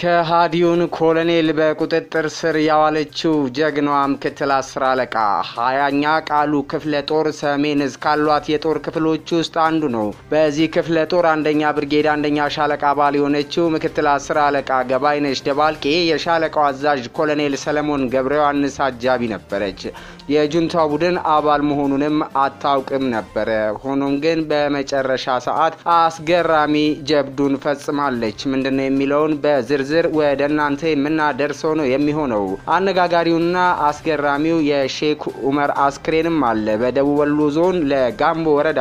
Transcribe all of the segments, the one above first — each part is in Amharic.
ከሃዲውን ኮሎኔል በቁጥጥር ስር ያዋለችው ጀግናዋ ምክትል አስር አለቃ ሀያኛ ቃሉ ክፍለ ጦር ሰሜን እዝ ካሏት የጦር ክፍሎች ውስጥ አንዱ ነው። በዚህ ክፍለ ጦር አንደኛ ብርጌድ አንደኛ ሻለቃ አባል የሆነችው ምክትል አስር አለቃ ገባይነሽ ደባልቄ የሻለቃው አዛዥ ኮሎኔል ሰለሞን ገብረ ዮሐንስ አጃቢ ነበረች። የጁንታው ቡድን አባል መሆኑንም አታውቅም ነበረ። ሆኖም ግን በመጨረሻ ሰዓት አስገራሚ ጀብዱን ፈጽማለች። ምንድነው የሚለውን በዝርዝር ወደ እናንተ የምናደርሰው ነው የሚሆነው። አነጋጋሪውና አስገራሚው የሼክ ኡመር አስክሬንም አለ። በደቡብ ወሎ ዞን ለጋምቦ ወረዳ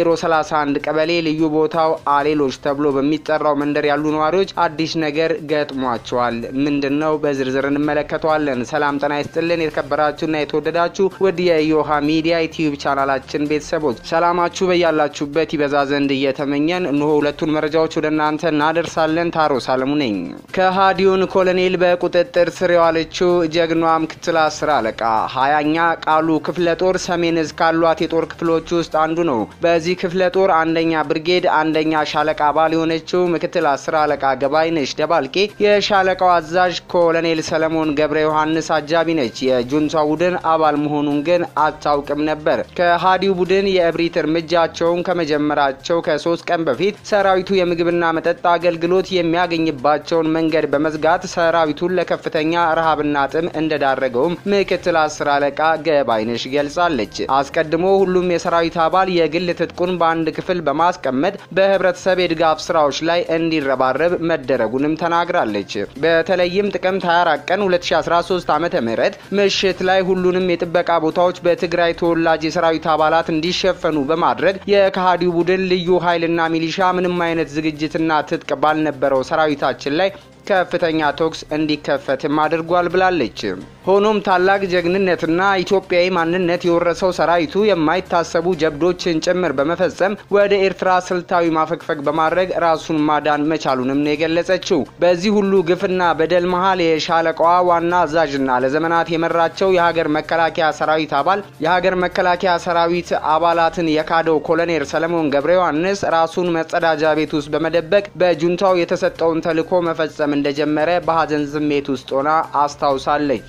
031 ቀበሌ ልዩ ቦታው አሌሎች ተብሎ በሚጠራው መንደር ያሉ ነዋሪዎች አዲስ ነገር ገጥሟቸዋል። ምንድነው? በዝርዝር እንመለከተዋለን። ሰላም ጤና ይስጥልን የተከበራችሁና የተወደዳችሁ ውድ የዮሃ ሚዲያ ዩቲዩብ ቻናላችን ቤተሰቦች ሰላማችሁ በያላችሁበት ይበዛ ዘንድ እየተመኘን እነሆ ሁለቱን መረጃዎች ወደ እናንተ እናደርሳለን። ታሮስ አለሙ ነኝ። ከሃዲውን ኮሎኔል በቁጥጥር ስር የዋለችው ጀግናዋ ምክትል አስር አለቃ ሀያኛ ቃሉ ክፍለ ጦር ሰሜን እዝ ካሏት የጦር ክፍሎች ውስጥ አንዱ ነው። በዚህ ክፍለ ጦር አንደኛ ብርጌድ አንደኛ ሻለቃ አባል የሆነችው ምክትል አስር አለቃ ገባይነሽ ደባልቄ የሻለቃው አዛዥ ኮሎኔል ሰለሞን ገብረ ዮሐንስ አጃቢ ነች። የጁንታ ቡድን አባል መሆኑን ግን አታውቅም ነበር። ከሃዲው ቡድን የእብሪት እርምጃቸውን ከመጀመራቸው ከሶስት ቀን በፊት ሰራዊቱ የምግብና መጠጥ አገልግሎት የሚያገኝባቸውን መንገድ በመዝጋት ሰራዊቱን ለከፍተኛ ረሃብና ጥም እንደዳረገውም ምክትል አስር አለቃ ገባይነሽ ገልጻለች። አስቀድሞ ሁሉም የሰራዊት አባል የግል ትጥቁን በአንድ ክፍል በማስቀመጥ በህብረተሰብ የድጋፍ ስራዎች ላይ እንዲረባረብ መደረጉንም ተናግራለች። በተለይም ጥቅምት 24 ቀን 2013 ዓ ም ምሽት ላይ ሁሉንም የጥበቃ ቦታዎች በትግራይ ተወላጅ የሰራዊት አባላት እንዲሸፈኑ በማድረግ የከሃዲው ቡድን ልዩ ኃይልና ሚሊሻ ምንም አይነት ዝግጅትና ትጥቅ ባልነበረው ሰራዊታችን ላይ ከፍተኛ ተኩስ እንዲከፈትም አድርጓል ብላለች። ሆኖም ታላቅ ጀግንነትና ኢትዮጵያዊ ማንነት የወረሰው ሰራዊቱ የማይታሰቡ ጀብዶችን ጭምር በመፈጸም ወደ ኤርትራ ስልታዊ ማፈግፈግ በማድረግ ራሱን ማዳን መቻሉንም ነው የገለጸችው። በዚህ ሁሉ ግፍና በደል መሀል የሻለቃዋ ዋና አዛዥና ለዘመናት የመራቸው የሀገር መከላከያ ሰራዊት አባል የሀገር መከላከያ ሰራዊት አባላትን የካደው ኮሎኔል ሰለሞን ገብረ ዮሐንስ ራሱን መጸዳጃ ቤት ውስጥ በመደበቅ በጁንታው የተሰጠውን ተልዕኮ መፈጸም እንደጀመረ በሀዘን ስሜት ውስጥ ሆና አስታውሳለች።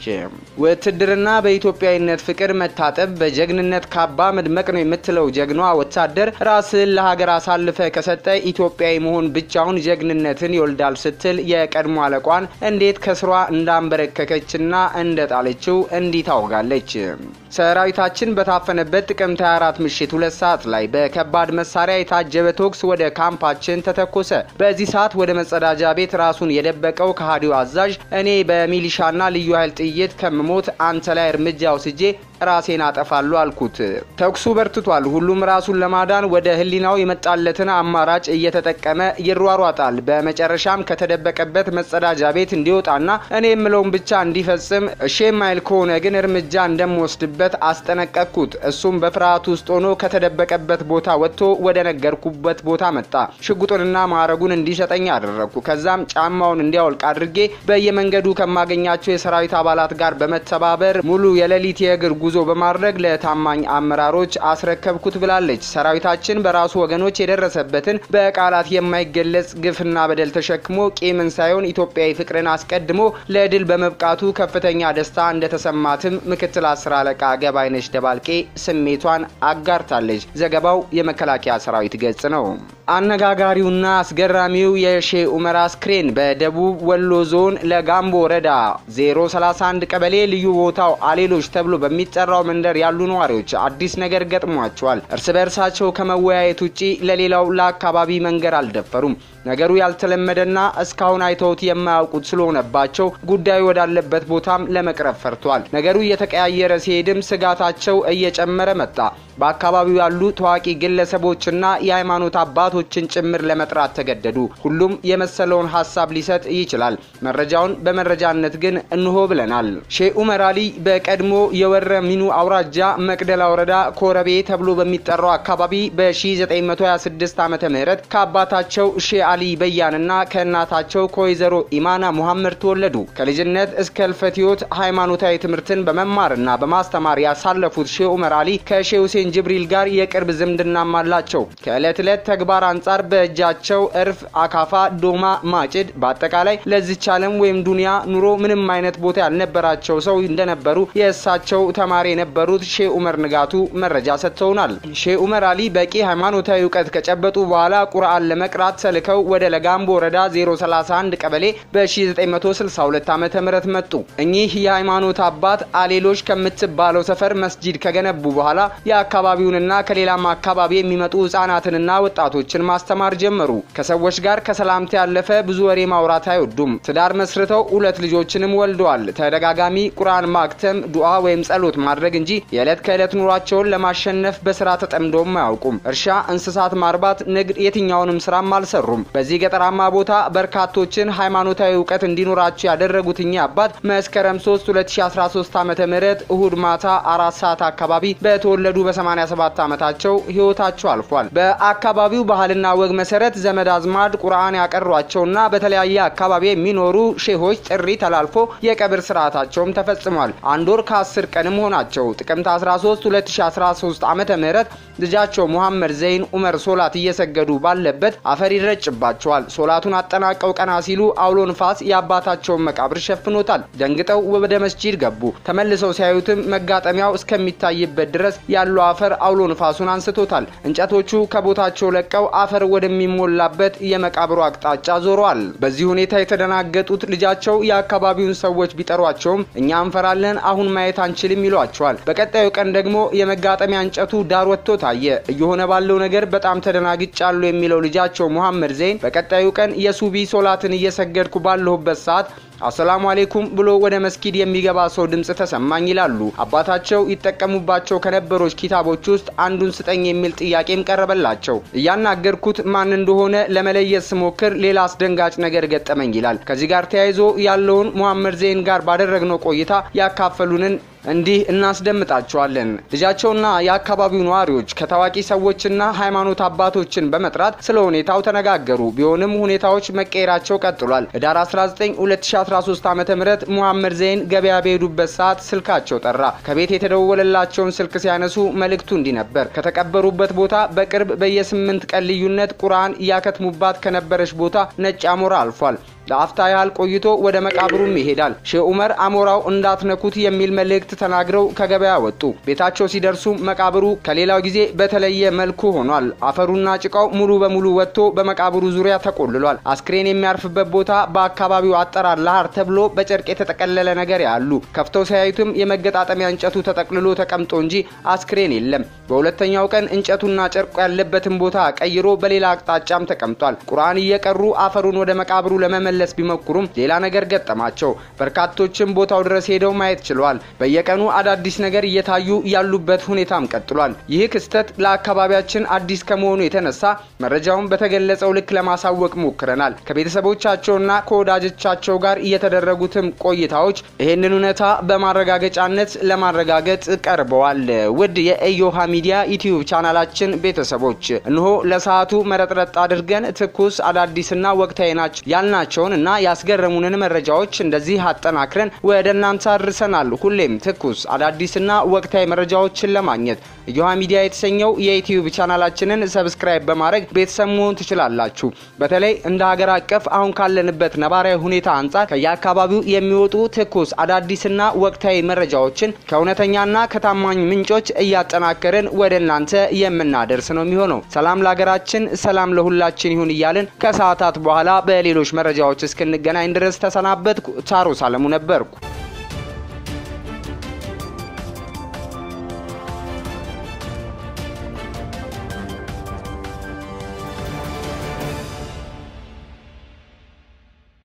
ውትድርና በኢትዮጵያዊነት ፍቅር መታጠብ፣ በጀግንነት ካባ መድመቅ ነው የምትለው ጀግናዋ ወታደር ራስን ለሀገር አሳልፈ ከሰጠ ኢትዮጵያዊ መሆን ብቻውን ጀግንነትን ይወልዳል ስትል የቀድሞ አለቋን እንዴት ከስሯ እንዳንበረከከችና እንደጣለችው እንዲህ ታወጋለች። ሰራዊታችን በታፈነበት ጥቅምት 24 ምሽት ሁለት ሰዓት ላይ በከባድ መሳሪያ የታጀበ ተኩስ ወደ ካምፓችን ተተኮሰ። በዚህ ሰዓት ወደ መጸዳጃ ቤት ራሱን የደበቀው ከሃዲው አዛዥ እኔ በሚሊሻና ልዩ ኃይል ጥይት ከምሞት አንተ ላይ እርምጃ ወስጄ ራሴን አጠፋሉ አልኩት። ተኩሱ በርትቷል። ሁሉም ራሱን ለማዳን ወደ ሕሊናው የመጣለትን አማራጭ እየተጠቀመ ይሯሯጣል። በመጨረሻም ከተደበቀበት መጸዳጃ ቤት እንዲወጣና እኔ የምለውን ብቻ እንዲፈጽም እሺ የማይል ከሆነ ግን እርምጃ እንደምወስድበት አስጠነቀቅኩት። እሱም በፍርሃት ውስጥ ሆኖ ከተደበቀበት ቦታ ወጥቶ ወደ ነገርኩበት ቦታ መጣ። ሽጉጡንና ማዕረጉን እንዲሰጠኝ አደረግኩ። ከዛም ጫማውን እንዲያወልቅ አድርጌ በየመንገዱ ከማገኛቸው የሰራዊት አባላት ጋር በመተባበር ሙሉ የሌሊት የእግር ጉዞ በማድረግ ለታማኝ አመራሮች አስረከብኩት ብላለች። ሰራዊታችን በራሱ ወገኖች የደረሰበትን በቃላት የማይገለጽ ግፍና በደል ተሸክሞ ቂምን ሳይሆን ኢትዮጵያዊ ፍቅርን አስቀድሞ ለድል በመብቃቱ ከፍተኛ ደስታ እንደተሰማትም ምክትል አስር አለቃ ገባይነሽ ደባልቄ ስሜቷን አጋርታለች። ዘገባው የመከላከያ ሰራዊት ገጽ ነው። አነጋጋሪውና አስገራሚው የሼ ኡመር አስክሬን በደቡብ ወሎ ዞን ለጋምቦ ወረዳ 031 ቀበሌ ልዩ ቦታው አሌሎች ተብሎ በሚጠራው መንደር ያሉ ነዋሪዎች አዲስ ነገር ገጥሟቸዋል። እርስ በእርሳቸው ከመወያየት ውጪ ለሌላው ለአካባቢ መንገር አልደፈሩም። ነገሩ ያልተለመደና እስካሁን አይተውት የማያውቁት ስለሆነባቸው ጉዳዩ ወዳለበት ቦታም ለመቅረብ ፈርቷል። ነገሩ እየተቀያየረ ሲሄድም ስጋታቸው እየጨመረ መጣ። በአካባቢው ያሉ ታዋቂ ግለሰቦችና የሃይማኖት አባቶችን ጭምር ለመጥራት ተገደዱ። ሁሉም የመሰለውን ሀሳብ ሊሰጥ ይችላል። መረጃውን በመረጃነት ግን እንሆ ብለናል። ሼህ ኡመር አሊ በቀድሞ የወረ ሚኑ አውራጃ መቅደላ ወረዳ ኮረቤ ተብሎ በሚጠራው አካባቢ በ1926 ዓ ም ከአባታቸው ሼህ አሊ በያንና ከእናታቸው ከወይዘሮ ኢማና ሙሐመድ ተወለዱ። ከልጅነት እስከ ህልፈት ህይወት ሃይማኖታዊ ትምህርትን በመማርና በማስተማር ያሳለፉት ሼህ ኡመር አሊ ከሼህ ሁሴን ጅብሪል ጋር የቅርብ ዝምድናም አላቸው። ከዕለት ዕለት ተግባር አንጻር በእጃቸው እርፍ፣ አካፋ፣ ዶማ፣ ማጭድ በአጠቃላይ ለዚች ዓለም ወይም ዱንያ ኑሮ ምንም አይነት ቦታ ያልነበራቸው ሰው እንደነበሩ የእሳቸው ተማሪ የነበሩት ሼህ ኡመር ንጋቱ መረጃ ሰጥተውናል። ሼህ ኡመር አሊ በቂ ሃይማኖታዊ እውቀት ከጨበጡ በኋላ ቁርአን ለመቅራት ተልከው ወደ ለጋምቦ ወረዳ 031 ቀበሌ በ1962 ዓ ም መጡ። እኚህ የሃይማኖት አባት አሌሎች ከምትባለው ሰፈር መስጂድ ከገነቡ በኋላ የአካባቢውንና ከሌላም አካባቢ የሚመጡ ህጻናትንና ወጣቶችን ማስተማር ጀመሩ። ከሰዎች ጋር ከሰላምታ ያለፈ ብዙ ወሬ ማውራት አይወዱም። ትዳር መስርተው ሁለት ልጆችንም ወልደዋል። ተደጋጋሚ ቁርአን ማክተም፣ ዱዓ ወይም ጸሎት ማድረግ እንጂ የዕለት ከዕለት ኑሯቸውን ለማሸነፍ በስራ ተጠምደውም አያውቁም። እርሻ፣ እንስሳት ማርባት፣ ንግድ፣ የትኛውንም ስራም አልሰሩም። በዚህ ገጠራማ ቦታ በርካቶችን ሃይማኖታዊ እውቀት እንዲኖራቸው ያደረጉት እኚህ አባት መስከረም 3 2013 ዓ.ም እሁድ ማታ አራት ሰዓት አካባቢ በተወለዱ በ87 ዓመታቸው ህይወታቸው አልፏል። በአካባቢው ባህልና ወግ መሰረት ዘመድ አዝማድ ቁርአን ያቀሯቸውና በተለያየ አካባቢ የሚኖሩ ሼሆች ጥሪ ተላልፎ የቀብር ስርዓታቸውም ተፈጽሟል። አንድ ወር ከ10 ቀንም ሆናቸው። ጥቅምት 13 2013 ዓመተ ምህረት ልጃቸው ሙሐመድ ዘይን ኡመር ሶላት እየሰገዱ ባለበት አፈር ይረጭባቸዋል። ሶላቱን አጠናቀው ቀና ሲሉ አውሎ ንፋስ የአባታቸውን መቃብር ሸፍኖታል። ደንግጠው ወደ መስጂድ ገቡ። ተመልሰው ሲያዩትም መጋጠሚያው እስከሚታይበት ድረስ ያለው አፈር አውሎ ንፋሱን አንስቶታል። እንጨቶቹ ከቦታቸው ለቀው አፈር ወደሚሞላበት የመቃብሩ አቅጣጫ ዞረዋል። በዚህ ሁኔታ የተደናገጡት ልጃቸው የአካባቢውን ሰዎች ቢጠሯቸውም እኛ እንፈራለን፣ አሁን ማየት አንችልም ይሏቸዋል። በቀጣዩ ቀን ደግሞ የመጋጠሚያ እንጨቱ ዳር ወጥቶ ታየ። እየሆነ ባለው ነገር በጣም ተደናግጫለሁ የሚለው ልጃቸው ሙሐመድ ዘይን በቀጣዩ ቀን የሱቢ ሶላትን እየሰገድኩ ባለሁበት ሰዓት አሰላሙ አሌይኩም ብሎ ወደ መስጊድ የሚገባ ሰው ድምፅ ተሰማኝ ይላሉ። አባታቸው ይጠቀሙባቸው ከነበሮች ኪታቦች ውስጥ አንዱን ስጠኝ የሚል ጥያቄም ቀረበላቸው። እያናገርኩት ማን እንደሆነ ለመለየት ስሞክር ሌላ አስደንጋጭ ነገር ገጠመኝ ይላል። ከዚህ ጋር ተያይዞ ያለውን ሙሐመድ ዘይን ጋር ባደረግነው ቆይታ ያካፈሉንን እንዲህ እናስደምጣቸዋለን። ልጃቸውና የአካባቢው ነዋሪዎች ከታዋቂ ሰዎችና ሃይማኖት አባቶችን በመጥራት ስለ ሁኔታው ተነጋገሩ። ቢሆንም ሁኔታዎች መቀየራቸው ቀጥሏል። ህዳር 19 2013 ዓ.ም ሙሐመድ ዘይን ገበያ በሄዱበት ሰዓት ስልካቸው ጠራ። ከቤት የተደወለላቸውን ስልክ ሲያነሱ መልእክቱ እንዲህ ነበር። ከተቀበሩበት ቦታ በቅርብ በየስምንት ቀን ልዩነት ቁርአን እያከትሙባት ከነበረች ቦታ ነጭ አሞራ አልፏል። ለአፍታ ያህል ቆይቶ ወደ መቃብሩም ይሄዳል። ሼህ ኡመር አሞራው እንዳትነኩት የሚል መልእክት ተናግረው ከገበያ ወጡ። ቤታቸው ሲደርሱ መቃብሩ ከሌላው ጊዜ በተለየ መልኩ ሆኗል። አፈሩና ጭቃው ሙሉ በሙሉ ወጥቶ በመቃብሩ ዙሪያ ተቆልሏል። አስክሬን የሚያርፍበት ቦታ በአካባቢው አጠራር ላሃር ተብሎ በጨርቅ የተጠቀለለ ነገር ያሉ ከፍተው ሲያዩትም የመገጣጠሚያ እንጨቱ ተጠቅልሎ ተቀምጦ እንጂ አስክሬን የለም። በሁለተኛው ቀን እንጨቱና ጨርቁ ያለበትን ቦታ ቀይሮ በሌላ አቅጣጫም ተቀምጧል። ቁርአን እየቀሩ አፈሩን ወደ መቃብሩ ለመመለ ለመመለስ ቢሞክሩም ሌላ ነገር ገጠማቸው። በርካቶችም ቦታው ድረስ ሄደው ማየት ችለዋል። በየቀኑ አዳዲስ ነገር እየታዩ ያሉበት ሁኔታም ቀጥሏል። ይህ ክስተት ለአካባቢያችን አዲስ ከመሆኑ የተነሳ መረጃውን በተገለጸው ልክ ለማሳወቅ ሞክረናል። ከቤተሰቦቻቸውና ከወዳጆቻቸው ጋር እየተደረጉትም ቆይታዎች ይህንን እውነታ በማረጋገጫነት ለማረጋገጥ ቀርበዋል። ውድ የኢዮሃ ሚዲያ ዩቲዩብ ቻናላችን ቤተሰቦች እንሆ ለሰዓቱ መረጥረጥ አድርገን ትኩስ አዳዲስና ወቅታዊ ናቸው ያልናቸውን እና ያስገረሙንን መረጃዎች እንደዚህ አጠናክረን ወደ እናንተ አድርሰናል። ሁሌም ትኩስ አዳዲስና ወቅታዊ መረጃዎችን ለማግኘት ኢዮሃ ሚዲያ የተሰኘው የዩቲዩብ ቻናላችንን ሰብስክራይብ በማድረግ ቤተሰብ መሆን ትችላላችሁ። በተለይ እንደ ሀገር አቀፍ አሁን ካለንበት ነባራዊ ሁኔታ አንጻር ከየአካባቢው የሚወጡ ትኩስ አዳዲስና ወቅታዊ መረጃዎችን ከእውነተኛና ከታማኝ ምንጮች እያጠናከርን ወደ እናንተ የምናደርስ ነው የሚሆነው። ሰላም ለሀገራችን፣ ሰላም ለሁላችን ይሁን እያልን ከሰዓታት በኋላ በሌሎች መረጃዎች እስክንገናኝ ድረስ ተሰናበትኩ። ታሮስ አለሙ ነበርኩ።